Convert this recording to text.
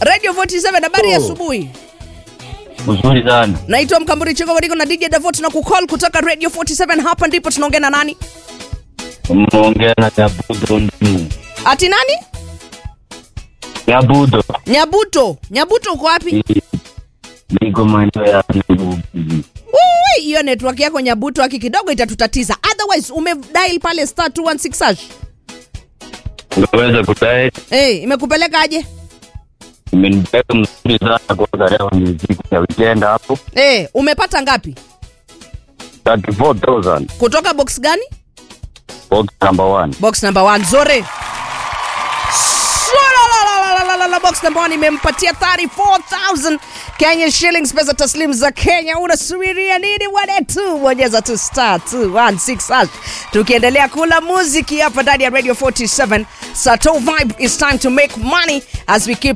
Radio 47 habari ya Oh. asubuhi. Mzuri sana. Naitwa Mkamburi Chiko Bariko na DJ Davot na kucall kutoka Radio 47 hapa ndipo tunaongea na nani? Mnaongea na Nyabudo ndini. Ati nani? Nyabudo. Nyabuto. Nyabuto uko wapi? Niko maeneo ya Nairobi. Ui, hiyo network yako Nyabuto haki kidogo itatutatiza. Otherwise umedial pale star 216 hash. Unaweza kudai Eh, imekupeleka aje? imenipeleka mzuri sana kwa leo ni siku ya weekend hapo. Eh, umepata ngapi? 34,000. Kutoka box gani? Box number one. Box number 1 Zore. Swalalalalalalala, Box number 1 imempatia 34000 Kenya shillings pesa taslim za Kenya. Unasubiria nini wanetu? Bonyeza tu star 216 hash. Tukiendelea kula muziki hapa ndani ya Radio 47. Sato vibe is time to make money as we keep